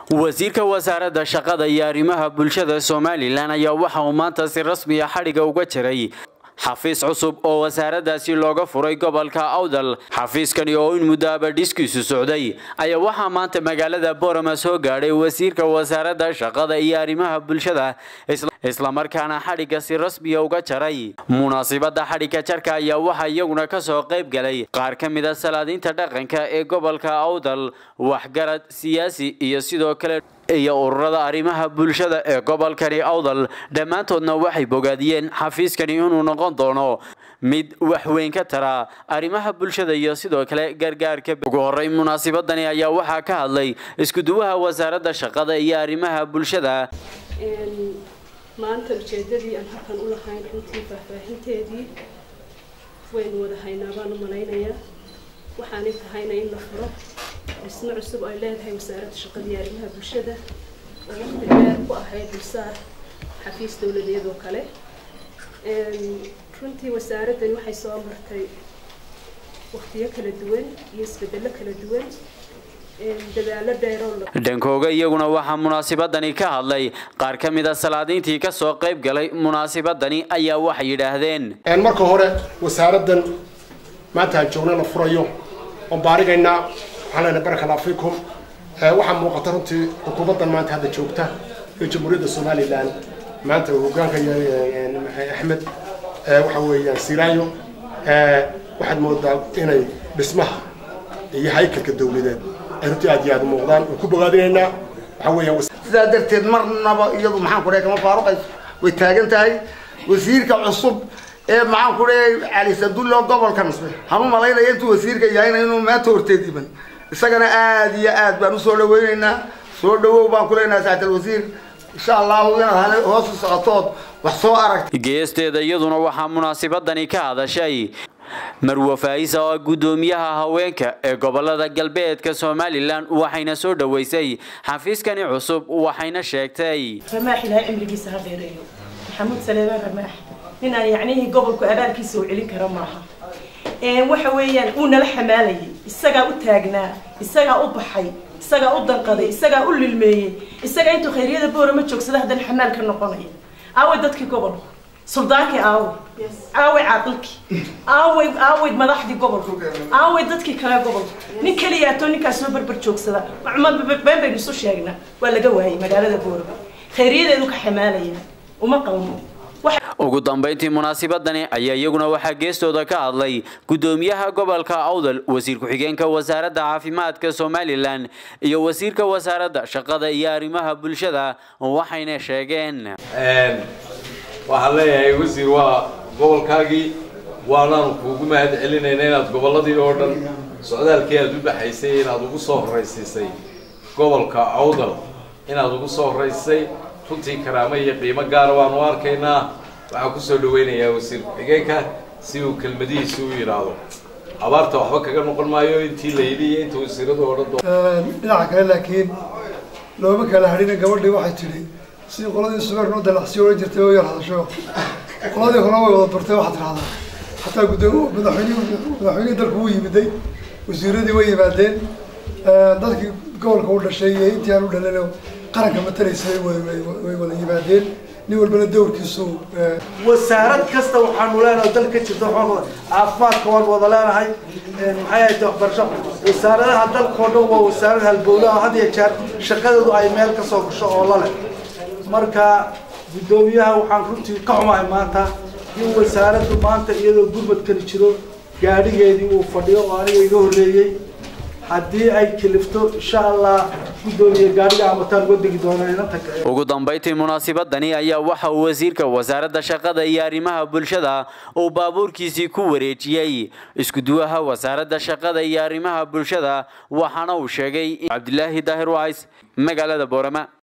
wasiirka wasaaradda shaqada iyo arrimaha bulshada somalilan ayaa waxa uu maanta si rasmiya xadhiga uga jiray xafiis cusub oo wasaaraddaasi looga furay gobolka awdal xafiiskani oo in muddo abadhiskiisu socday ayaa waxaa maanta magaalada borama soo gaadhay wasiirka wasaaradda shaqada iyo arrimaha bulshada islamarkaana xadhigga si rasmiya uga jaray munaasibadda xadhigga jarka ayaa waxaa iyaguna kasoo qayb galay qaar ka mid a salaadiinta dhaqanka ee gobolka awdal waxgarad siyaasi iyo sidoo kale iyo ururada arrimaha bulshada ee gobolkani awdal dhammaantoodna waxay bogaadiyeen xafiiskani inuu noqon doono mid waxweyn ka tara arrimaha bulshada iyo sidoo kale gargaarka ugu horey munaasibadani ayaa waxaa ka hadlay iskuduwaha wasaaradda shaqada iyo arrimaha bulshada maanta ujeedadii aan halkan u lahayn runtii faahfaahinteedii waynu wada haynaa baan u malaynayaa waxaanay tahayna in la furo dhismo cusub ay leedahay wasaaradda shaqada iyo arrimaha bulshada oo waqti dheer ku ahayd dulsaar xafiis dowladeed oo kale runtii wasaaraddani waxay soo martay waqtiyo kala duwan iyo isbedello kala duwan dhankooga iyaguna waxaa munaasibadani ka hadlay qaar ka mid a salaadiintii kasoo qayb galay munaasibadani ayaa waxay yidhaahdeen marka hore wasaaraddan maanta aan joogna la furayo oon baarigaynaa waxaan leenahay baraka allah fiikum waxaa muuqata runtii xukuumaddan maanta hadda joogta ee jamhuuriyadda somalilan maanta uu hogaanka yahay axmed waxa weeyaan siraayo waxaad moodaa inay dhismaha iyo haykalka dawladeed ay runtii aad iyo aad u muuqdaan waan ku bogaadinaynaa waxa weeyaan sidaa darteed marnaba iyadu maxaan ku dhahay kama faaruqayso way taagan tahay wasiirka cusub ee maxaan ku dhahay cali sabdulla gobolkan hanu malaynaya intuu wasiirka yahayna inuu maanta horteed iman isagana aad iyo aad baan usoo dhaweynaynaa soo dhawow baan ku leenahay saatal wasiir insha allahu inaad hoos u socotood wax soo aragta geesteeda iyaduna waxaa munaasibadani ka hadashay marwo faa'isa oo guddoomiyaha haweenka ee gobolada galbeedka somalilan waxayna soo dhoweysay xafiiskani cusub waxayna sheegtay ramaax ilaahay cimrigiisa ha dheereeyo maxamuud saleebaan ramaax ninaan yacnihii gobolku abaalkiisa uu celin karo maaha waxa weeyaan uu nala xamaalayay isagaa u taagnaa isagaa u baxay isagaa u danqaday isagaa u lilmeeyey isagaa intuu khayryada boorama joogsada haddana xamaal ka noqonaya aaway dadkii gobolku suldaankii aaway aaway caaqilkii aaway aaway madaxdii gobolka aaway dadkii kale gobolka nin keliyaatoo ninkaas soo barbar joogsada been baynu isu sheegnaa waa laga waayay magaalada boorama khayriyadeedu ka xamaalaya uma qalmo ugu dambayntii munaasibadani ayaa iyaguna waxaa geestooda ka hadlay guddoomiyaha gobolka awdal wasiir ku-xigeenka wasaaradda caafimaadka somalilan iyo wasiirka wasaaradda shaqada iyo arrimaha bulshada waxayna sheegeen waxaan leeyahay wasiir waa gobolkaagii waanaanu kuugu mahad celinayna inaad gobolladii oo dhan socdaalkii aad u baxaysay inaad ugu soo horraysiisay gobolka awdal inaad ugu soo horraysay runtii karaamo iyo qiimo gaara waanu arkaynaa waxaan kusoo dhaweynayaa wasiir ku-xigeenka si uu kelmadihiisi u yidhaahdo abaarta waxba kaga noqon maayo intii la yidhi iyo inta wasiiradu odhan doon dhinaca kale laakiin looma kala hadhina gabadhii waxay tidhi si qoladii subeerna u dalacsiyo odhan jirtay oo yar hadasho qoladii hore way wada bartay waxaad tidhahdaa xataa gudoomi madaxweynihi madaxweynihii dalku wuu yimiday wasiiradii way yimaadeen dadkii gobolka u dhashay iyo intii aan u dhalano qaranka matalaysay way wada yimaadeen nin walbana dowrkiisu wasaarad kasta waxaanu leenahay dal ka jirta waxaan caafimaadka waan wada leenahay maxay ahayd waxbarasho wasaaradaha dalkao dhan waa wasaarad halbowlaha had iyo jeer shaqadeedu ay meel ka soo gasho oo la leh marka guddoomiyaha waxaan runtii ka xumahay maanta in wasaaraddu maanta iyadoo gurmadkani jiro gaadhigeedii uu fadhiyo oo aniga iga horreeyey haddii ay kilifto insha allah guddoomiye gaadhiga amataan uga degi doonaa inanta ugu dambayntii munaasibadani ayaa waxa uu wasiirka wasaaradda shaqada iyo arrimaha bulshada uu baabuurkiisii ku wareejiyey iskuduwaha wasaaradda shaqada iyo arrimaha bulshada waxaana uu sheegay cabdilaahi daahir wacays magaalada boorama